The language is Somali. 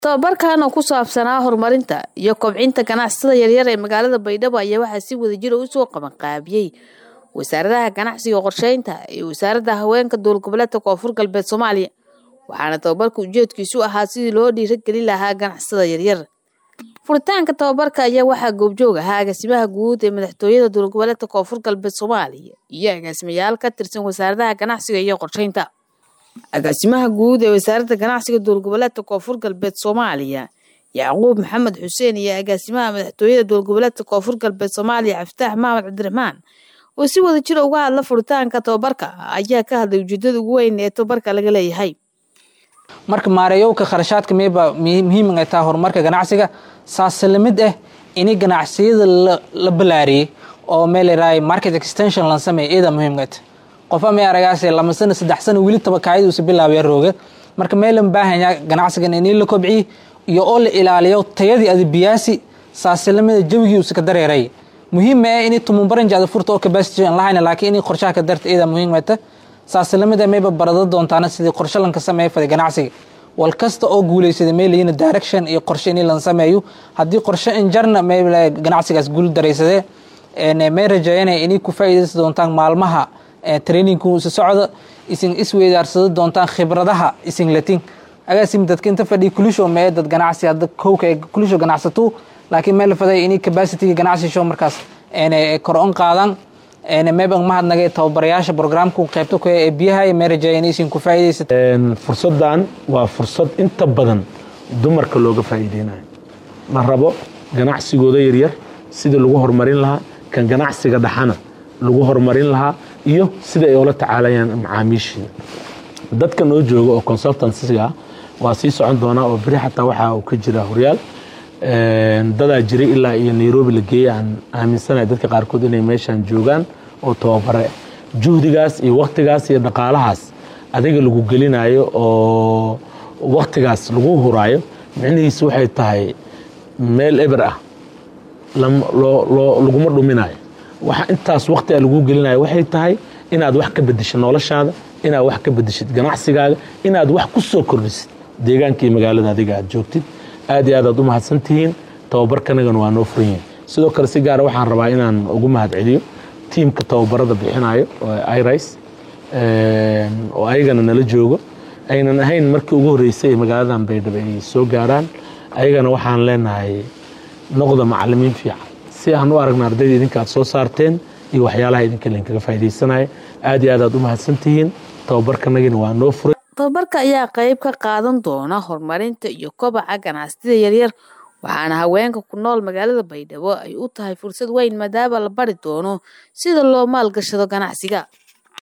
tababarkan oo ku saabsanaa horumarinta iyo kobcinta ganacsatada yaryar ee magaalada baydhabo ayaa waxaa si wadajira usoo qabanqaabiyey wasaaradaha ganacsiga qorsheynta iyo wasaaradda haweenka dowlad goboleedka koonfur galbeed soomaaliya waxaana tababarka ujeedkiisu ahaa sidii loo dhiiragelin lahaa ganacsatada yaryar furitaanka tababarka ayaa waxaa goobjoog ahaa agaasimaha guud ee madaxtooyada dowlad goboleedka koonfur galbeed soomaaliya iyo agaasimayaal ka tirsan wasaaradaha ganacsiga iyo qorsheynta agaasimaha guud ee wasaaradda ganacsiga dowlad goboleedka koonfur galbeed soomaaliya yacquub maxamed xuseen iyo agaasimaha madaxtooyada dowlad goboleedka koonfur galbeed soomaaliya caftaax maxamed cabdiraxmaan oo si wada jira uga hadla furitaanka tababarka ayaa ka hadlay ujeedada ugu weyn ee tababarka laga leeyahay marka maareeyowka kharashaadka miyba muhiim ay tahay horumarka ganacsiga saase lamid ah ini ganacsiyada la balaariyey oo meel yaraay market extension lan sameeya iyada muhiimka tahay qofa may aragaas lama sano saddex sano weli tabakaayadiisa bilaabaya rooga marka meelan baahanya ganacsigan inii la kobciyi iyo oo la ilaaliyo tayadii adibiyaasi saase lamida jawigii usa ka dareeray muhiim ah inay tumunbaranjaada furta oo capacity aan lahayn laakiin inay qorshaha ka darta iyada muhiim ah saase lamida mayba barada doontaana sidii qorshe lanka sameeya faday ganacsiga wal kasta oo guuleysada meelayiina direction iyo qorshe in lan sameeyo haddii qorshe injarna may ganacsigaas guul daraysadee may rajeeyanaya inay ku faa'iidaysa doontaan maalmaha trainingku isa socda isin isweydaarsada doontaan khibradaha isin latin agaasim dadka inta fadhiya kulisho mee dad ganacsi hadda kowka ee kulisho ganacsato laakiin meel faday inay capacityga ganacsi show markaas kor on qaadaan meebang mahadnagay tababarayaasha programku qaybta ku ee biyaha may rajeeya inaysin ku faa'iidaysato fursaddan waa fursad inta badan dumarka looga faa'iideynayo la rabo ganacsigooda yaryar sidii lagu horumarin lahaa kan ganacsiga dhaxana lagu horumarin lahaa iyo sida ay ula tacaalayaan macaamiishii dadka noo jooga oo consultansiga ah waa sii socon doonaa oo beri xataa waxaa uu ka jira horyaal dadaa jiray ilaa iyo nairobi la geeyey aan aaminsanahay dadka qaarkood inay meeshaan joogaan oo tababare juhdigaas iyo waktigaas iyo dhaqaalahaas adiga lagu gelinayo oo waktigaas lagu huraayo micnihiisu waxay tahay meel eber ah laguma dhuminayo waxa intaas waktiga lagu gelinayo waxay tahay inaad wax ka bedeshid noloshaada inaad wax ka bedeshid ganacsigaaga inaad wax ku soo kordhisid deegaanka iyo magaalada adiga aad joogtid aad iyo aad aad u mahadsantihiin tababarkanagana waa noo furan yahay sidoo kale si gaara waxaan rabaa inaan ugu mahad celiyo tiimka tababarada bixinayo oo iris oo ayagana nala joogo aynan ahayn markii ugu horreysay ee magaaladan baydhabo ay soo gaaraan ayagana waxaan leenahay noqda macalimiin fiican si aan u aragna ardayda idinka aad soo saarteen iyo waxyaalaha idinka lainkaga faa'iidaysanaya aad iyo aad aad u mahadsantihiin tababarkanagina waa noo furay tababarka ayaa qayb ka qaadan doona horumarinta iyo kobaca ganacsatada yaryar waxaana haweenka ku nool magaalada baydhabo ay u tahay fursad weyn maadaama la bari doono sida loo maalgashado ganacsiga